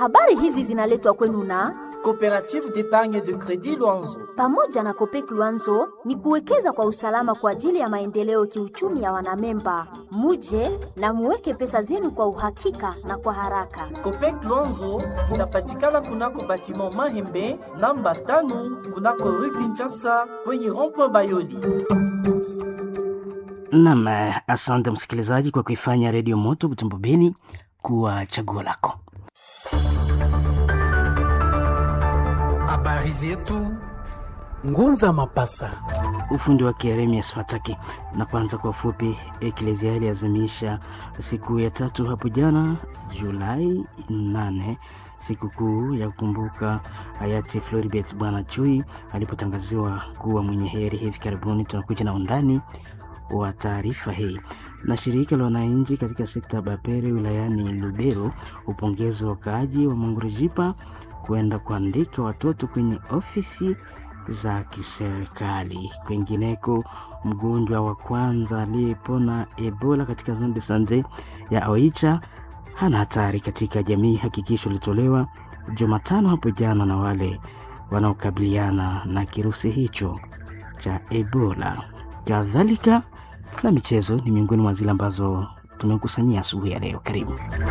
Habari hizi zinaletwa kwenu na Coopérative d'épargne de crédit Luanzo. pamoja na Kopek Luanzo ni kuwekeza kwa usalama kwa ajili ya maendeleo kiuchumi ya wanamemba. Muje na muweke pesa zenu kwa uhakika na kwa haraka. Copec Luanzo inapatikana kunako batiment Mahembe namba tano kunako rue Kinshasa kwenye rond-point Bayoli. Nam, asante msikilizaji kwa kuifanya redio moto Butembo Beni kuwa chaguo lako. Habari zetu Ngunza Mapasa. Ufundi wa Keremias Fataki. Na kwanza kwa ufupi, Eklesia iliazimisha siku ya tatu hapo jana Julai 8 sikukuu ya kukumbuka hayati Floribert Bwana Chui alipotangaziwa kuwa mwenye heri hivi karibuni. Tunakuja na undani wa taarifa hii. Na shirika la wananchi katika sekta ya Bapere wilayani Lubero upongeza wakaaji wa Mangurejipa kwenda kuandika watoto kwenye ofisi za kiserikali. Kwingineko, mgonjwa wa kwanza aliyepona Ebola katika zone de sante ya Oicha hana hatari katika jamii. Hakikisho lilitolewa Jumatano hapo jana na wale wanaokabiliana na kirusi hicho cha Ebola. Kadhalika na michezo ni miongoni mwa zile ambazo tumekusanyia asubuhi ya leo. Karibu.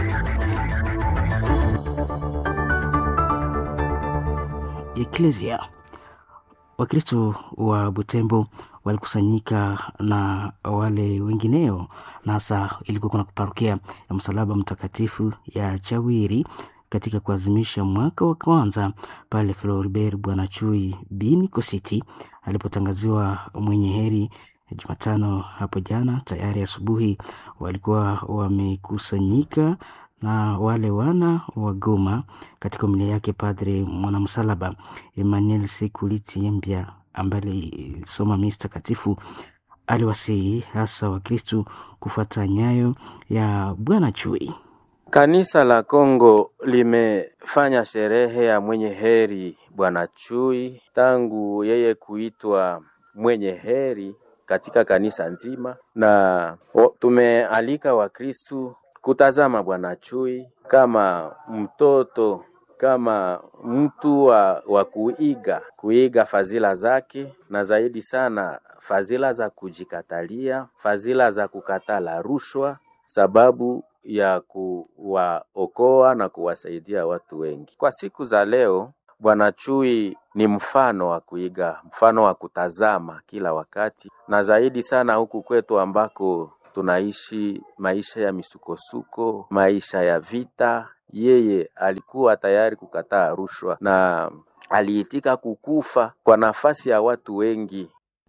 Eklesia. Wakristo wa Butembo walikusanyika na wale wengineo, na hasa ilikuwa kuna parokia ya Msalaba Mtakatifu ya Chawiri katika kuadhimisha mwaka wa kwanza pale Floribert Bwana Chui bin Kositi alipotangaziwa mwenye heri Jumatano hapo jana. Tayari asubuhi walikuwa wamekusanyika na wale wana wa Goma katika umilia yake Padre mwanamsalaba Emmanuel Sekuliti Mpya ambaye alisoma misa takatifu aliwasihi hasa Wakristu kufuata nyayo ya Bwana Chui. Kanisa la Kongo limefanya sherehe ya mwenye heri Bwana Chui tangu yeye kuitwa mwenye heri katika kanisa nzima, na o- tumealika Wakristu kutazama Bwana Chui kama mtoto, kama mtu wa, wa kuiga kuiga fadhila zake, na zaidi sana fadhila za kujikatalia, fadhila za kukatala rushwa, sababu ya kuwaokoa na kuwasaidia watu wengi. Kwa siku za leo, Bwana Chui ni mfano wa kuiga, mfano wa kutazama kila wakati, na zaidi sana huku kwetu ambako tunaishi maisha ya misukosuko, maisha ya vita. Yeye alikuwa tayari kukataa rushwa na aliitika kukufa kwa nafasi ya watu wengi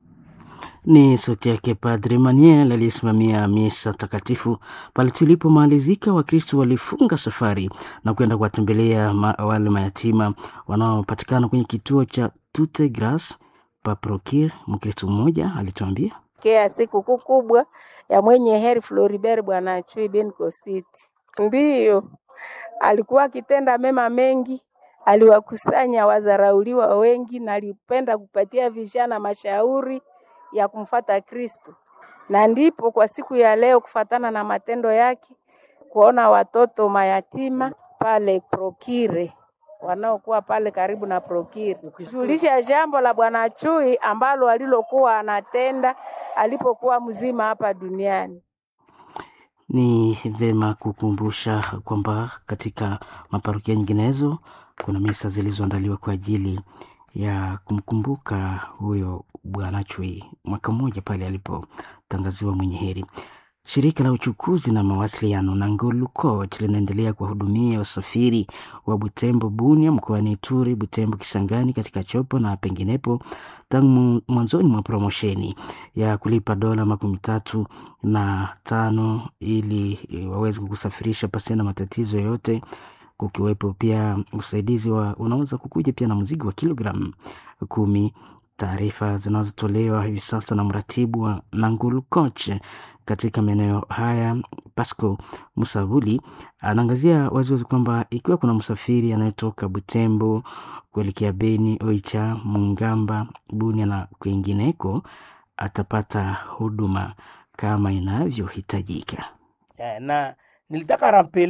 Ni sauti yake Padre Maniel aliyesimamia misa takatifu pale tulipomalizika. Wakristo walifunga safari na kwenda kuwatembelea ma, wale mayatima wanaopatikana kwenye kituo cha Tute Gras Paprokir. Mkristo mmoja alituambia kea sikukuu kubwa ya mwenye heri Floribert Bwana Chui bin Kositi. Ndiyo, alikuwa akitenda mema mengi, aliwakusanya wazarauliwa wengi na alipenda kupatia vijana mashauri ya kumfata Kristo, na ndipo kwa siku ya leo kufatana na matendo yake kuona watoto mayatima pale Prokire wanaokuwa pale karibu na Prokire, julisha jambo la Bwana Chui ambalo alilokuwa anatenda alipokuwa mzima hapa duniani. ni vema kukumbusha kwamba katika maparokia nyinginezo kuna misa zilizoandaliwa kwa ajili ya kumkumbuka huyo Bwana Chui mwaka mmoja pale alipotangaziwa mwenye heri. Shirika la uchukuzi na mawasiliano Nangolu Coach linaendelea kuwahudumia wasafiri wa Butembo, Bunia mkoani Ituri, Butembo, Kisangani, katika Chopo na penginepo tangu mwanzoni mwa promosheni ya kulipa dola makumi tatu na tano ili eh, waweze kukusafirisha pasina matatizo yoyote, kukiwepo pia usaidizi wa unaweza kukuja pia na mzigo wa kilogramu kumi. Taarifa zinazotolewa hivi sasa na mratibu wa Nangulu Coach katika maeneo haya Pasco Musavuli anaangazia waziwazi kwamba ikiwa kuna msafiri anayetoka Butembo kuelekea Beni, Oicha, Mungamba, Bunia na kwingineko atapata huduma kama inavyohitajika. eh, na nilitaka rampele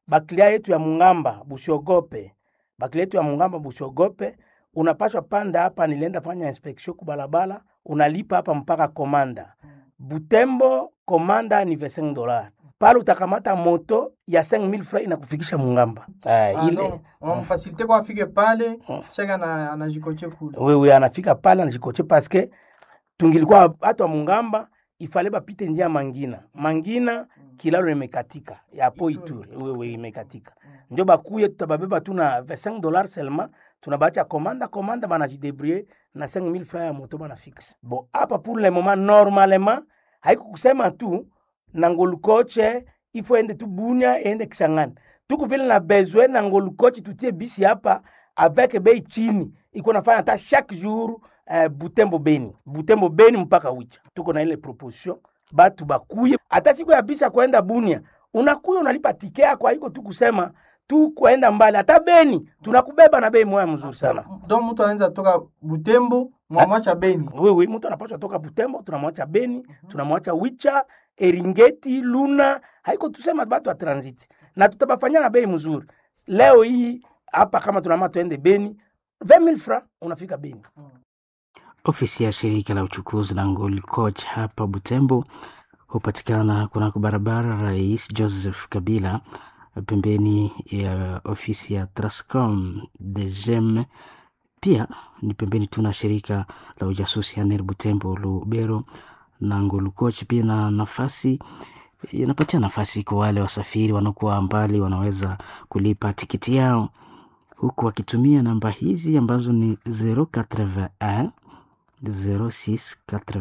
baklia yetu ya Mungamba busiogope, baklia yetu ya Mungamba busiogope. Unapashwa panda hapa, nilienda fanya inspection kubalabala, unalipa hapa mpaka komanda Butembo, komanda ni 25 dollars pale utakamata moto ya 5000 francs inakufikisha Mungamba. Uh, Ah, ile no, wamfasilite kwa afike pale chaka na anajikoche kule wewe anafika pale anajikoche paske tungilikuwa hata wa Mungamba ifale bapite njia Mangina Mangina kilalo imekatika yapo Ituri wewe imekatika ndio bakuye tutababeba tu na 25 dollars seulement tunabacha komanda komanda banajidebrouiller na 5000 francs ya moto bana fixe bon hapa pour le moment normalement haiko kusema tu na ngolukoche ifo ende tu bunya ende Kisangani tuku vile na besoin na ngolukoche tutie bisi hapa avec bei chini iko nafanya hata chaque jour eh, Butembo Beni Butembo Beni mpaka Wicha tuko na ile proposition batu bakuye hata siku ya bisa kwenda Bunia unakuya unalipa tike yako haiko tu kusema tu kwenda mbali hata Beni tunakubeba na bei moya mzuri sana donc mtu anaweza toka Butembo mwamwacha Beni wewe mtu anapaswa toka Butembo tunamwacha Beni tunamwacha Wicha Eringeti Luna haiko tusema batu wa transit na tutabafanyia na bei mzuri leo hii hapa kama tunama tuende Beni 20000 francs unafika Beni Ofisi ya shirika la uchukuzi la Ngoli Coach hapa Butembo hupatikana kunako barabara Rais Joseph Kabila, pembeni ya ofisi ya Trascom de Gem. Pia ni pembeni tu na shirika la ujasusi ANER Butembo Lubero na Ngoli Coach. Pia na nafasi inapatia nafasi kwa wale wasafiri wanaokuwa mbali, wanaweza kulipa tikiti yao huku wakitumia namba hizi ambazo ni 081 06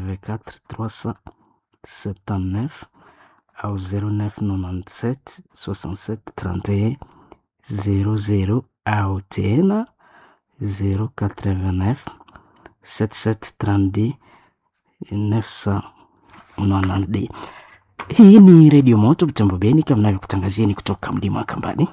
84 379 au 0997 67 31 00 au tena 089 7732 990. Hii ni Redio Moto Butembo Beni, kama navyokutangazieni kutoka mlima wa Kambani.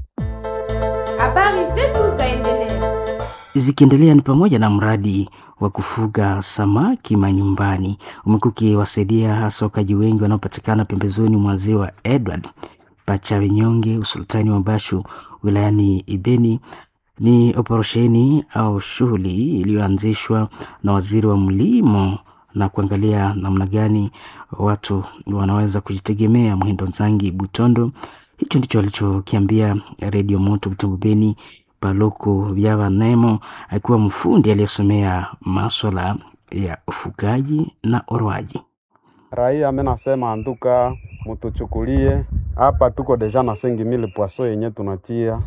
Habari zetu zaendelea. zikiendelea ni pamoja na mradi wa kufuga samaki manyumbani umekuwa ukiwasaidia hasa wakaji wengi wanaopatikana pembezoni mwa ziwa Edward Pachawe Nyonge, usultani wa Bashu wilayani Ibeni. Ni operesheni au shughuli iliyoanzishwa na waziri wa mlimo na kuangalia namna gani watu wanaweza kujitegemea. Mhindo Nzangi Butondo, hicho ndicho alichokiambia Redio Moto Butembo Beni Paluku Vyava Nemo akiwa mfundi aliyesomea maswala ya ufugaji na oroaji. Raia amenasema anduka mutuchukulie hapa, tuko deja na 5000 poisson yenye tunatia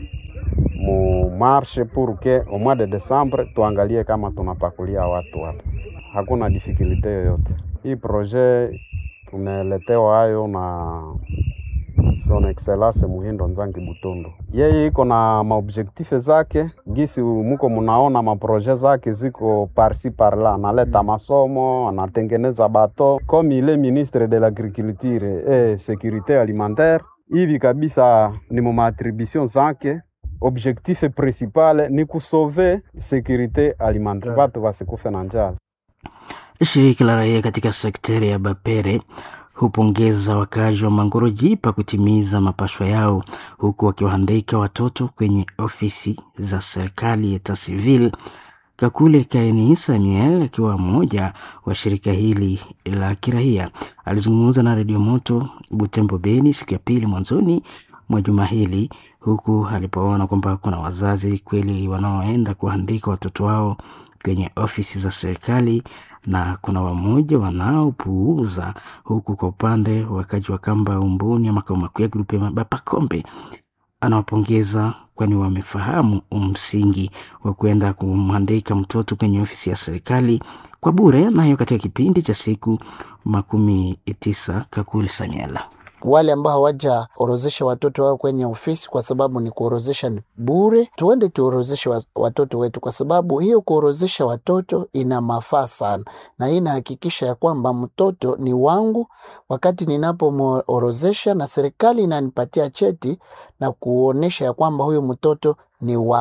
mu marche pour que au mois de décembre tuangalie kama tunapakulia watu hapa, hakuna difikulite yoyote. Hii projet tumeletewa hayo na Son Excellence Muhindo Nzangi Butondo. Yeye iko na maobjektife zake, gisi muko munaona maproje zake ziko parsi parla, analeta masomo, anatengeneza bato comme il est ministre de l'agriculture et sécurité alimentaire. Hivi kabisa ni mu maattribution zake objectif principal ni kusove sécurité alimentaire, batu basikufe na njala. Shirika la raia katika sekteri ya Bapere hupongeza wakazi wa Mangorojipa kutimiza mapashwa yao huku wakiwahandaika watoto kwenye ofisi za serikali eta civil. Kakule Kaini Samuel akiwa mmoja wa shirika hili la kiraia alizungumza na redio Moto Butembo Beni siku ya pili mwanzoni mwa juma hili, huku alipoona kwamba kuna wazazi kweli wanaoenda kuandika watoto wao kwenye ofisi za serikali na kuna wamoja wanaopuuza, huku kwa upande wakaji wa kamba umbuni ya makao makuu ya grupu ya Bapakombe anawapongeza kwani wamefahamu umsingi wa kuenda kumwandika mtoto kwenye ofisi ya serikali kwa bure, nayo katika kipindi cha siku makumi tisa. Kakuli Samiela wale ambao hawajaorozesha watoto wao kwenye ofisi, kwa sababu ni kuorozesha ni bure, tuende tuorozeshe watoto wetu, kwa sababu hiyo kuorozesha watoto ina mafaa sana, na hii inahakikisha ya kwamba mtoto ni wangu wakati ninapomworozesha, na serikali inanipatia cheti na kuonesha ya kwamba huyu mtoto ni wa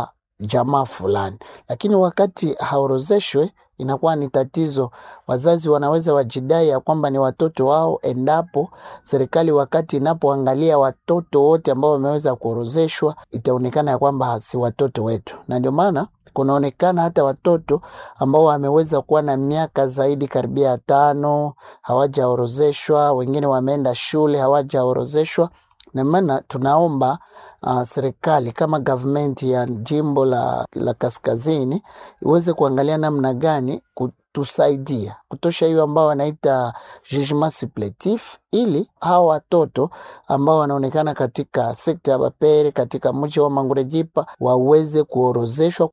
jamaa fulani, lakini wakati haorozeshwe inakuwa ni tatizo. Wazazi wanaweza wajidai ya kwamba ni watoto wao, endapo serikali wakati inapoangalia watoto wote ambao wameweza kuorozeshwa, itaonekana ya kwamba si watoto wetu, na ndio maana kunaonekana hata watoto ambao wameweza kuwa na miaka zaidi karibia ya tano hawajaorozeshwa, wengine wameenda shule hawajaorozeshwa. Na maana tunaomba uh, serikali kama government ya jimbo la, la kaskazini iweze kuangalia namna gani kutusaidia kutosha hiyo ambao wanaita jugement suppletif, ili hawa watoto ambao wanaonekana katika sekta ya Bapere katika mji wa Mangurejipa waweze kuorozeshwa.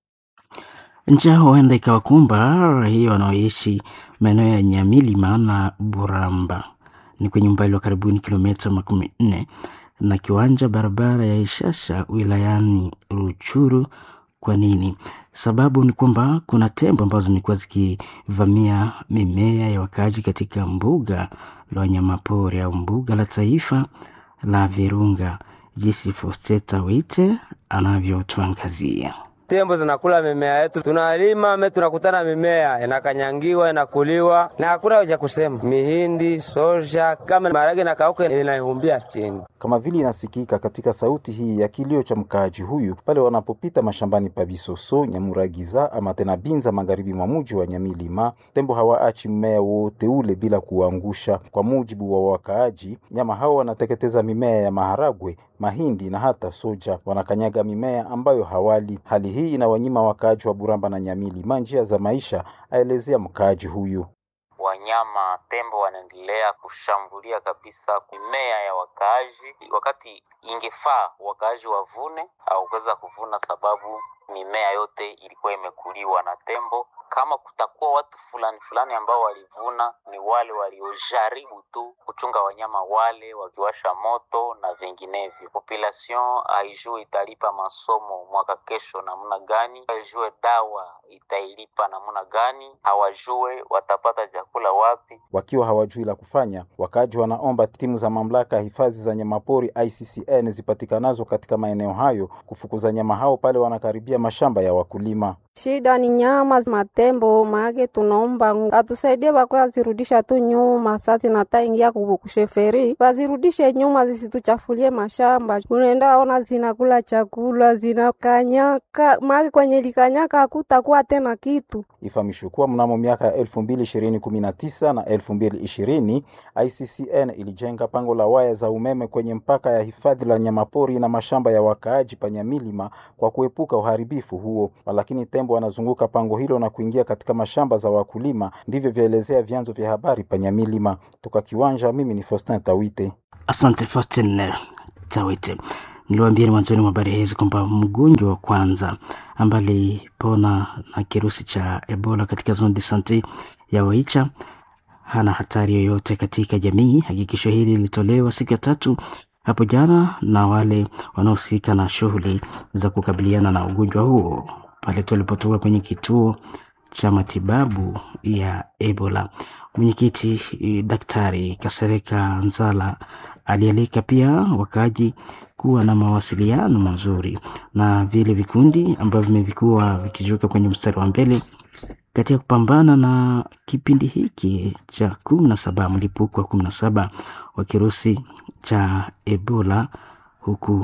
Njaa huenda ikawakumba raia wanaoishi maeneo ya Nyamilima na Buramba, ni kwenye umbali wa karibuni kilomita makumi nne na kiwanja barabara ya Ishasha wilayani Ruchuru. Kwa nini? Sababu ni kwamba kuna tembo ambazo zimekuwa zikivamia mimea ya wakaaji katika mbuga la wanyamapori au mbuga la taifa la Virunga, jinsi Fosteta Wite anavyotuangazia. Tembo zinakula mimea yetu, tunalima me, tunakutana mimea inakanyangiwa inakuliwa na hakuna cha kusema. Mihindi, soja, kama marage na kauka inaihumbia chini, kama vile inasikika katika sauti hii ya kilio cha mkaaji huyu pale wanapopita mashambani pa Bisoso, Nyamuragiza ama tena Binza, magharibi mwa muji wa Nyamilima. Tembo hawaachi mmea wote ule bila kuangusha. Kwa mujibu wa wakaaji, nyama hao wanateketeza mimea ya maharagwe, mahindi na hata soja, wanakanyaga mimea ambayo hawali. Hali hii inawanyima wakaaji wa Buramba na Nyamilima njia za maisha, aelezea mkaaji huyu. Wanyama tembo wanaendelea kushambulia kabisa mimea ya wakaaji, wakati ingefaa wakaaji wavune au kuweza kuvuna, sababu mimea yote ilikuwa imekuliwa na tembo. Kama kutakuwa watu fulani fulani ambao walivuna, ni wale waliojaribu tu kuchunga wanyama wale, wakiwasha moto na vinginevyo. Population haijue italipa masomo mwaka kesho namna gani, haijue dawa itailipa namna gani, hawajue watapata chakula wapi. Wakiwa hawajui la kufanya, wakaaji wanaomba timu za mamlaka ya hifadhi za nyamapori ICCN zipatikanazo katika maeneo hayo kufukuza nyama hao pale wanakaribia mashamba ya wakulima. Shida ni nyama matembo, maake tunaomba atusaidie bakwe azirudisha tu nyuma. Sasa nataingia kusheferi, bazirudishe nyuma, zisituchafulie mashamba. Unaenda ona zinakula chakula zinakanyaka, maake kwenye likanyaka hakutakuwa tena kitu. Ifahamishwe kuwa mnamo miaka ya elfu mbili ishirini kumi na tisa na elfu mbili ishirini ICCN ilijenga pango la waya za umeme kwenye mpaka ya hifadhi la nyamapori na mashamba ya wakaaji Panyamilima kwa kuepuka uharibifu huo, lakini tembo wanazunguka pango hilo na kuingia katika mashamba za wakulima. Ndivyo vyaelezea vyanzo vya habari Panyamilima. Toka kiwanja, mimi ni Faustin Tawite. Asante Faustin Tawite. Niliwaambia mwanzoni mwa habari hizi kwamba mgonjwa wa kwanza ambaye alipona na kirusi cha Ebola katika zone de sante ya Waicha hana hatari yoyote katika jamii. Hakikisho hili lilitolewa siku ya tatu hapo jana na wale wanaohusika na shughuli za kukabiliana na ugonjwa huo pale tulipotoka kwenye kituo cha matibabu ya Ebola. Mwenyekiti Daktari Kasereka Nzala alialika pia wakaaji kuwa na mawasiliano mazuri na vile vikundi ambavyo vimekuwa vikijuka kwenye mstari wa mbele katika kupambana na kipindi hiki cha kumi na saba mlipuko wa kumi na saba wa kirusi cha Ebola, huku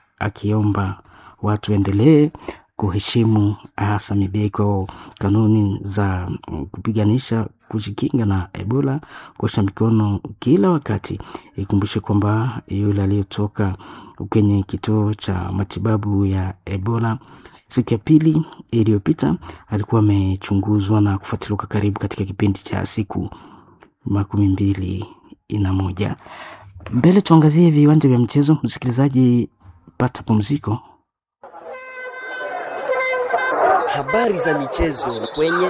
akiomba watu endelee kuheshimu hasa mibeko, kanuni za kupiganisha kujikinga na Ebola, kuosha mikono kila wakati. Ikumbushe kwamba yule aliyotoka kwenye kituo cha matibabu ya Ebola siku ya pili iliyopita alikuwa amechunguzwa na kufuatiliwa kwa karibu katika kipindi cha siku makumi mbili na moja. Mbele tuangazie viwanja vya mchezo. Msikilizaji, pata pumziko. Habari za michezo kwenye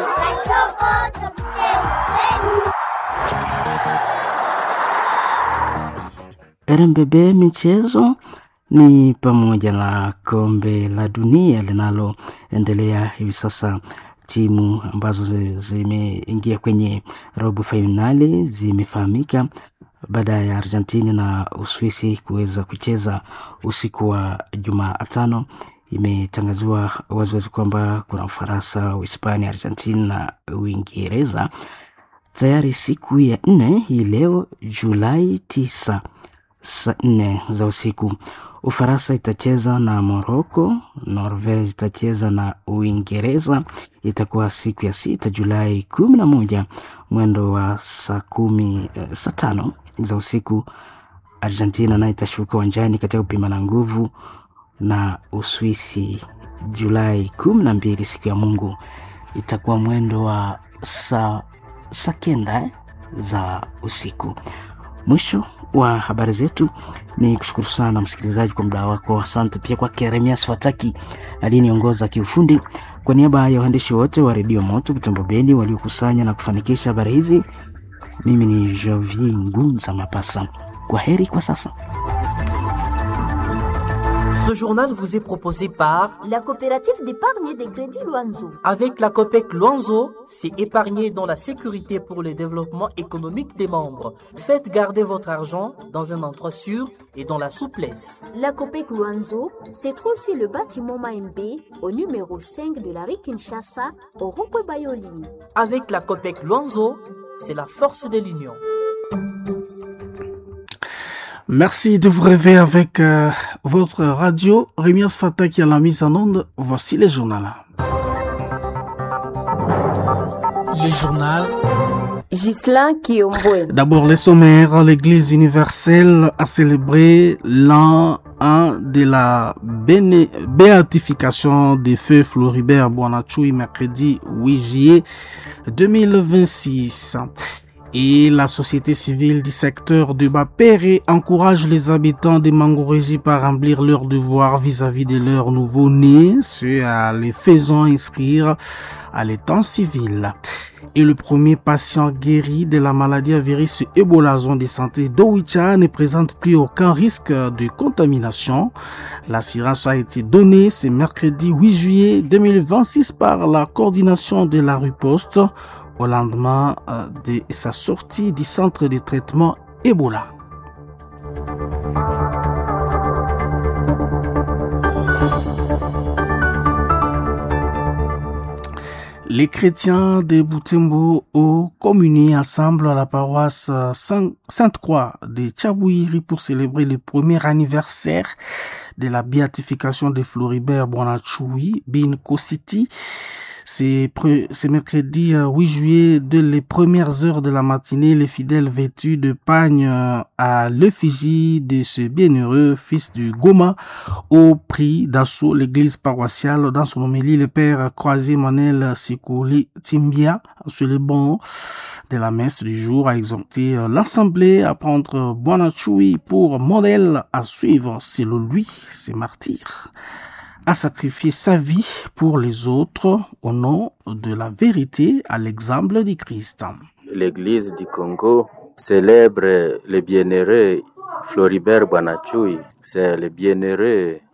RMBB michezo ni pamoja na kombe la dunia linaloendelea hivi sasa. Timu ambazo zimeingia kwenye robo fainali zimefahamika baada ya Argentina na Uswisi kuweza kucheza usiku wa Jumatano imetangaziwa waziwazi kwamba kuna Ufaransa, Uhispania, Argentina na Uingereza tayari siku ya nne hii leo Julai tisa saa nne za usiku. Ufaransa itacheza na Morocco, Norvege itacheza na Uingereza. Itakuwa siku ya sita Julai kumi na moja mwendo wa saa kumi eh, saa tano za usiku. Argentina nayo itashuka uwanjani katika kupimana nguvu na Uswisi Julai kumi na mbili siku ya Mungu itakuwa mwendo wa saa saa kenda eh, za usiku. Mwisho wa habari zetu ni kushukuru sana msikilizaji kwa muda wako. Asante pia kwa Keremias Fataki aliyeniongoza kiufundi. Kwa niaba ya waandishi wote wa redio Moto Butembo Beni waliokusanya na kufanikisha habari hizi, mimi ni Javier Ngunza Mapasa. Kwa heri kwa sasa. Ce journal vous est proposé par La coopérative d'épargne et de crédit Luanzo. Avec la COPEC Luanzo, c'est épargner dans la sécurité pour le développement économique des membres. Faites garder votre argent dans un endroit sûr et dans la souplesse. La COPEC Luanzo se trouve sur le bâtiment Maembe au numéro 5 de la rue Kinshasa au rond Bayoli. Avec la COPEC Luanzo, c'est la force de l'union. Merci de vous rêver avec euh, votre radio. Rémias Fata qui a la mise en onde. Voici les journaux. Le journal. Gislain Kiombwe. D'abord, les sommaires. L'Église universelle a célébré l'an 1 de la béné- béatification de feu Floribert Bonachui mercredi 8 juillet 2026. Et la société civile du secteur de Bapéré encourage les habitants de Mangorégie par remplir leurs devoirs vis-à-vis de leurs nouveaux-nés, ce à les faisant inscrire à l'état civil. Et le premier patient guéri de la maladie à virus Ebola zone de santé d'Owicha ne présente plus aucun risque de contamination. L'assurance a été donnée ce mercredi 8 juillet 2026 par la coordination de la riposte au lendemain euh, de sa sortie du centre de traitement Ebola. Les chrétiens de Butembo ont communié ensemble à la paroisse euh, Saint- Sainte-Croix de Tchabouiri pour célébrer le premier anniversaire de la béatification de Floribert Bonachui, Bin Kositi. C'est pre- c'est mercredi euh, 8 juillet, dès les premières heures de la matinée, les fidèles vêtus de pagne euh, à l'effigie de ce bienheureux fils du Goma au prix d'assaut l'église paroissiale. Dans son homélie, le père Croisé Manel Sikouli Timbia, sur le banc de la messe du jour, a exhorté euh, l'assemblée à prendre Bonachui pour modèle à suivre. Selon lui, c'est martyr a sacrifié sa vie pour les autres au nom de la vérité à l'exemple du Christ. L'Église du Congo célèbre le bienheureux Floribert Banachui. C'est le bienheureux